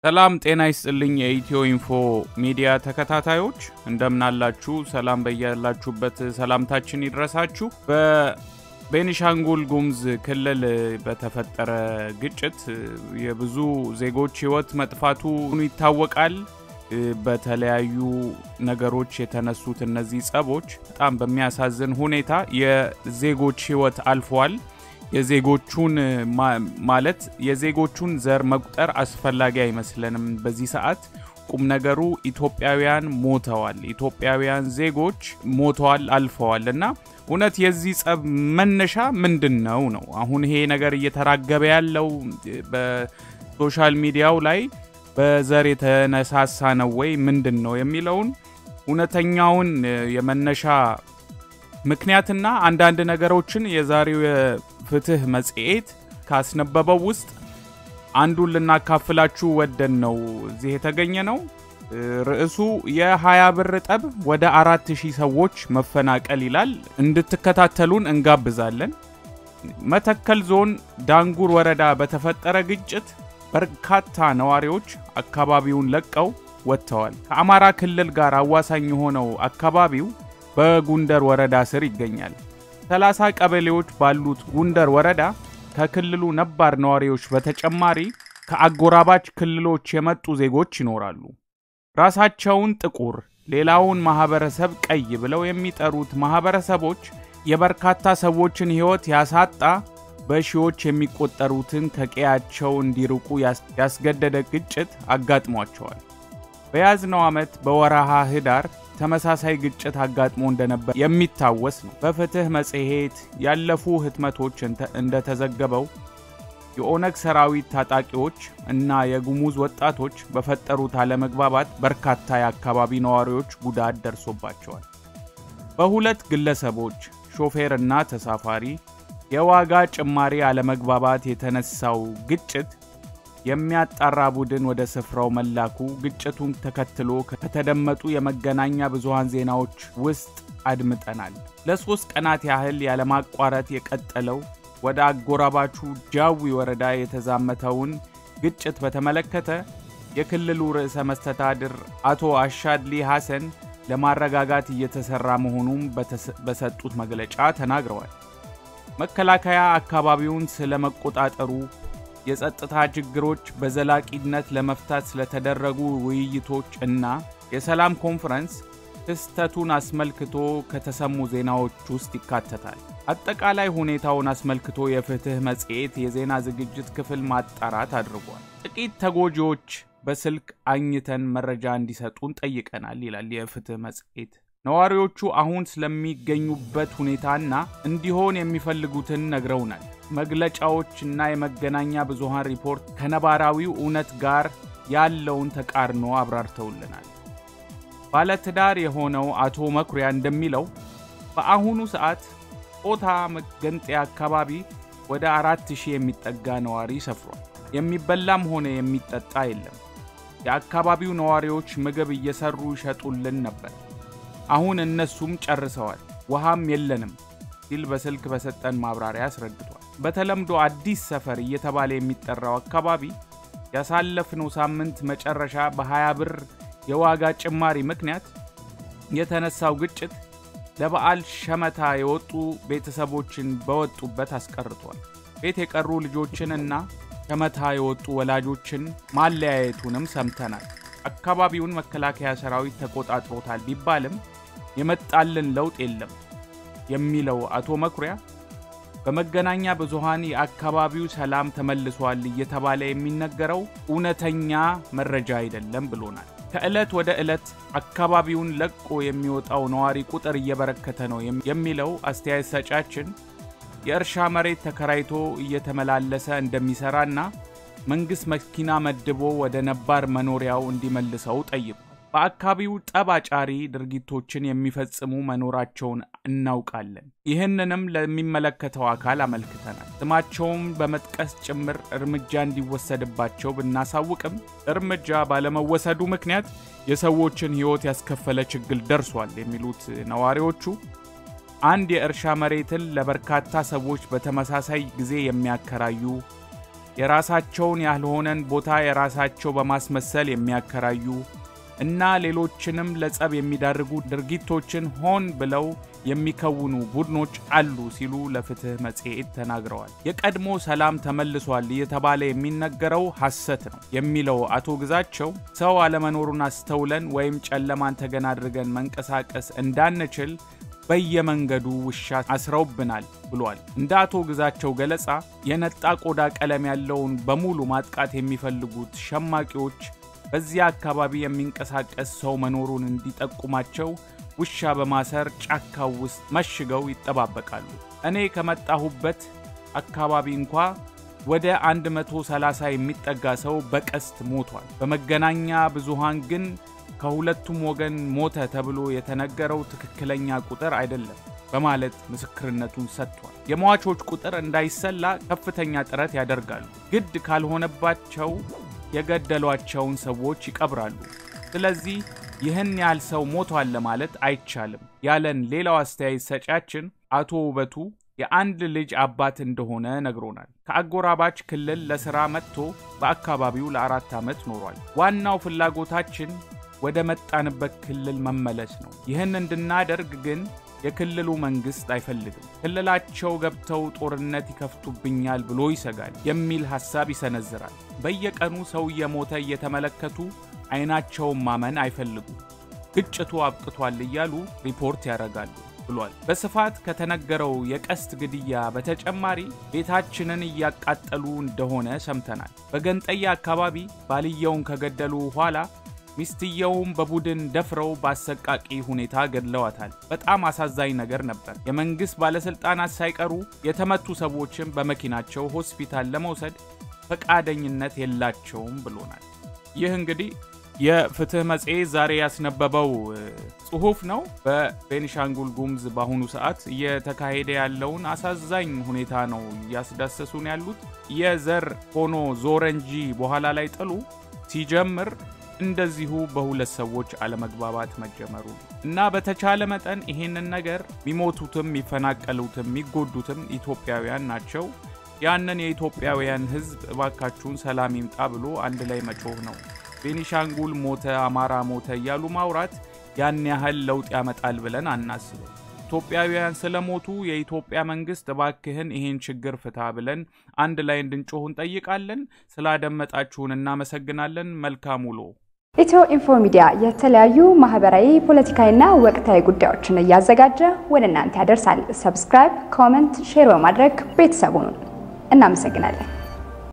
ሰላም ጤና ይስጥልኝ። የኢትዮ ኢንፎ ሚዲያ ተከታታዮች እንደምናላችሁ፣ ሰላም በያላችሁበት ሰላምታችን ይድረሳችሁ። በቤኒሻንጉል ጉሙዝ ክልል በተፈጠረ ግጭት የብዙ ዜጎች ሕይወት መጥፋቱ ይታወቃል። በተለያዩ ነገሮች የተነሱት እነዚህ ጸቦች በጣም በሚያሳዝን ሁኔታ የዜጎች ሕይወት አልፏል። የዜጎቹን ማለት የዜጎቹን ዘር መቁጠር አስፈላጊ አይመስለንም። በዚህ ሰዓት ቁም ነገሩ ኢትዮጵያውያን ሞተዋል፣ ኢትዮጵያውያን ዜጎች ሞተዋል፣ አልፈዋል እና እውነት የዚህ ጸብ መነሻ ምንድን ነው ነው አሁን ይሄ ነገር እየተራገበ ያለው በሶሻል ሚዲያው ላይ በዘር የተነሳሳ ነው ወይ ምንድን ነው የሚለውን እውነተኛውን የመነሻ ምክንያትና አንዳንድ ነገሮችን የዛሬው የፍትህ መጽሔት ካስነበበው ውስጥ አንዱን ልናካፍላችሁ ወደን ነው እዚህ የተገኘ ነው። ርዕሱ የሀያ ብር ጠብ ወደ አራት ሺህ ሰዎች መፈናቀል ይላል። እንድትከታተሉን እንጋብዛለን። መተከል ዞን ዳንጉር ወረዳ በተፈጠረ ግጭት በርካታ ነዋሪዎች አካባቢውን ለቀው ወጥተዋል። ከአማራ ክልል ጋር አዋሳኝ የሆነው አካባቢው በጉንደር ወረዳ ስር ይገኛል። 30 ቀበሌዎች ባሉት ጉንደር ወረዳ ከክልሉ ነባር ነዋሪዎች በተጨማሪ ከአጎራባች ክልሎች የመጡ ዜጎች ይኖራሉ። ራሳቸውን ጥቁር ሌላውን ማህበረሰብ ቀይ ብለው የሚጠሩት ማህበረሰቦች የበርካታ ሰዎችን ሕይወት ያሳጣ በሺዎች የሚቆጠሩትን ከቀያቸው እንዲርቁ ያስገደደ ግጭት አጋጥሟቸዋል። በያዝነው ዓመት በወረሃ ህዳር ተመሳሳይ ግጭት አጋጥሞ እንደነበር የሚታወስ ነው። በፍትህ መጽሔት ያለፉ ህትመቶች እንደተዘገበው የኦነግ ሰራዊት ታጣቂዎች እና የጉሙዝ ወጣቶች በፈጠሩት አለመግባባት በርካታ የአካባቢ ነዋሪዎች ጉዳት ደርሶባቸዋል። በሁለት ግለሰቦች ሾፌር እና ተሳፋሪ የዋጋ ጭማሪ አለመግባባት የተነሳው ግጭት የሚያጣራ ቡድን ወደ ስፍራው መላኩ ግጭቱን ተከትሎ ከተደመጡ የመገናኛ ብዙሃን ዜናዎች ውስጥ አድምጠናል። ለሶስት ቀናት ያህል ያለማቋረጥ የቀጠለው ወደ አጎራባቹ ጃዊ ወረዳ የተዛመተውን ግጭት በተመለከተ የክልሉ ርዕሰ መስተዳድር አቶ አሻድሊ ሐሰን ለማረጋጋት እየተሰራ መሆኑን በሰጡት መግለጫ ተናግረዋል። መከላከያ አካባቢውን ስለመቆጣጠሩ የጸጥታ ችግሮች በዘላቂነት ለመፍታት ስለተደረጉ ውይይቶች እና የሰላም ኮንፈረንስ ክስተቱን አስመልክቶ ከተሰሙ ዜናዎች ውስጥ ይካተታል። አጠቃላይ ሁኔታውን አስመልክቶ የፍትህ መጽሔት የዜና ዝግጅት ክፍል ማጣራት አድርጓል። ጥቂት ተጎጂዎች በስልክ አግኝተን መረጃ እንዲሰጡን ጠይቀናል ይላል የፍትህ መጽሔት። ነዋሪዎቹ አሁን ስለሚገኙበት ሁኔታና እንዲሆን የሚፈልጉትን ነግረውናል። መግለጫዎችና የመገናኛ ብዙሃን ሪፖርት ከነባራዊው እውነት ጋር ያለውን ተቃርኖ አብራርተውልናል። ባለትዳር የሆነው አቶ መኩሪያ እንደሚለው በአሁኑ ሰዓት ኦታ መገንጠያ አካባቢ ወደ አራት ሺህ የሚጠጋ ነዋሪ ሰፍሯል። የሚበላም ሆነ የሚጠጣ የለም። የአካባቢው ነዋሪዎች ምግብ እየሰሩ ይሸጡልን ነበር። አሁን እነሱም ጨርሰዋል። ውሃም የለንም ሲል በስልክ በሰጠን ማብራሪያ አስረድቷል። በተለምዶ አዲስ ሰፈር እየተባለ የሚጠራው አካባቢ ያሳለፍነው ሳምንት መጨረሻ በ20 ብር የዋጋ ጭማሪ ምክንያት የተነሳው ግጭት ለበዓል ሸመታ የወጡ ቤተሰቦችን በወጡበት አስቀርቷል። ቤት የቀሩ ልጆችንና ሸመታ የወጡ ወላጆችን ማለያየቱንም ሰምተናል። አካባቢውን መከላከያ ሰራዊት ተቆጣጥሮታል ቢባልም የመጣልን ለውጥ የለም የሚለው አቶ መኩሪያ በመገናኛ ብዙሃን የአካባቢው ሰላም ተመልሷል እየተባለ የሚነገረው እውነተኛ መረጃ አይደለም ብሎናል። ከዕለት ወደ ዕለት አካባቢውን ለቆ የሚወጣው ነዋሪ ቁጥር እየበረከተ ነው የሚለው አስተያየት ሰጫችን የእርሻ መሬት ተከራይቶ እየተመላለሰ እንደሚሰራና መንግሥት መኪና መድቦ ወደ ነባር መኖሪያው እንዲመልሰው ጠይቋል። በአካባቢው ጠብ አጫሪ ድርጊቶችን የሚፈጽሙ መኖራቸውን እናውቃለን። ይህንንም ለሚመለከተው አካል አመልክተናል። ስማቸውን በመጥቀስ ጭምር እርምጃ እንዲወሰድባቸው ብናሳውቅም እርምጃ ባለመወሰዱ ምክንያት የሰዎችን ሕይወት ያስከፈለ ችግር ደርሷል የሚሉት ነዋሪዎቹ አንድ የእርሻ መሬትን ለበርካታ ሰዎች በተመሳሳይ ጊዜ የሚያከራዩ የራሳቸውን ያልሆነን ቦታ የራሳቸው በማስመሰል የሚያከራዩ እና ሌሎችንም ለጸብ የሚዳርጉ ድርጊቶችን ሆን ብለው የሚከውኑ ቡድኖች አሉ ሲሉ ለፍትህ መጽሔት ተናግረዋል። የቀድሞ ሰላም ተመልሷል እየተባለ የሚነገረው ሐሰት ነው የሚለው አቶ ግዛቸው ሰው አለመኖሩን አስተውለን ወይም ጨለማን ተገን አድርገን መንቀሳቀስ እንዳንችል በየመንገዱ ውሻ አስረውብናል ብሏል። እንደ አቶ ግዛቸው ገለጻ የነጣ ቆዳ ቀለም ያለውን በሙሉ ማጥቃት የሚፈልጉት ሸማቂዎች በዚያ አካባቢ የሚንቀሳቀስ ሰው መኖሩን እንዲጠቁማቸው ውሻ በማሰር ጫካው ውስጥ መሽገው ይጠባበቃሉ። እኔ ከመጣሁበት አካባቢ እንኳ ወደ 130 የሚጠጋ ሰው በቀስት ሞቷል። በመገናኛ ብዙሃን ግን ከሁለቱም ወገን ሞተ ተብሎ የተነገረው ትክክለኛ ቁጥር አይደለም በማለት ምስክርነቱን ሰጥቷል። የሟቾች ቁጥር እንዳይሰላ ከፍተኛ ጥረት ያደርጋሉ። ግድ ካልሆነባቸው የገደሏቸውን ሰዎች ይቀብራሉ። ስለዚህ ይህን ያህል ሰው ሞቷል ለማለት አይቻልም ያለን ሌላው አስተያየት ሰጫችን አቶ ውበቱ የአንድ ልጅ አባት እንደሆነ ነግሮናል። ከአጎራባች ክልል ለሥራ መጥቶ በአካባቢው ለአራት ዓመት ኖሯል። ዋናው ፍላጎታችን ወደ መጣንበት ክልል መመለስ ነው። ይህን እንድናደርግ ግን የክልሉ መንግሥት አይፈልግም። ክልላቸው ገብተው ጦርነት ይከፍቱብኛል ብሎ ይሰጋል የሚል ሐሳብ ይሰነዝራል። በየቀኑ ሰው እየሞተ እየተመለከቱ አይናቸውን ማመን አይፈልጉም። ግጭቱ አብቅቷል እያሉ ሪፖርት ያደርጋሉ ብሏል። በስፋት ከተነገረው የቀስት ግድያ በተጨማሪ ቤታችንን እያቃጠሉ እንደሆነ ሰምተናል። በገንጠያ አካባቢ ባልየውን ከገደሉ በኋላ ሚስትየውም በቡድን ደፍረው በአሰቃቂ ሁኔታ ገድለዋታል። በጣም አሳዛኝ ነገር ነበር። የመንግሥት ባለሥልጣናት ሳይቀሩ የተመቱ ሰዎችን በመኪናቸው ሆስፒታል ለመውሰድ ፈቃደኝነት የላቸውም ብሎናል። ይህ እንግዲህ የፍትህ መጽሔት ዛሬ ያስነበበው ጽሑፍ ነው። በቤኒሻንጉል ጉሙዝ በአሁኑ ሰዓት እየተካሄደ ያለውን አሳዛኝ ሁኔታ ነው እያስዳሰሱን ያሉት። የዘር ሆኖ ዞረ እንጂ በኋላ ላይ ጥሉ ሲጀምር እንደዚሁ በሁለት ሰዎች አለመግባባት መጀመሩ እና በተቻለ መጠን ይሄንን ነገር የሚሞቱትም የሚፈናቀሉትም የሚጎዱትም ኢትዮጵያውያን ናቸው። ያንን የኢትዮጵያውያን ሕዝብ እባካችሁን ሰላም ይምጣ ብሎ አንድ ላይ መጮህ ነው። ቤኒሻንጉል ሞተ፣ አማራ ሞተ እያሉ ማውራት ያን ያህል ለውጥ ያመጣል ብለን አናስብም። ኢትዮጵያውያን ስለሞቱ የኢትዮጵያ መንግስት እባክህን ይሄን ችግር ፍታ ብለን አንድ ላይ እንድንጮህ እንጠይቃለን። ስላደመጣችሁን እናመሰግናለን። መልካም ውሎ። ኢትዮ ኢንፎ ሚዲያ የተለያዩ ማህበራዊ፣ ፖለቲካዊና ወቅታዊ ጉዳዮችን እያዘጋጀ ወደ እናንተ ያደርሳል። ሰብስክራይብ፣ ኮመንት፣ ሼር በማድረግ ቤተሰቡን እናመሰግናለን።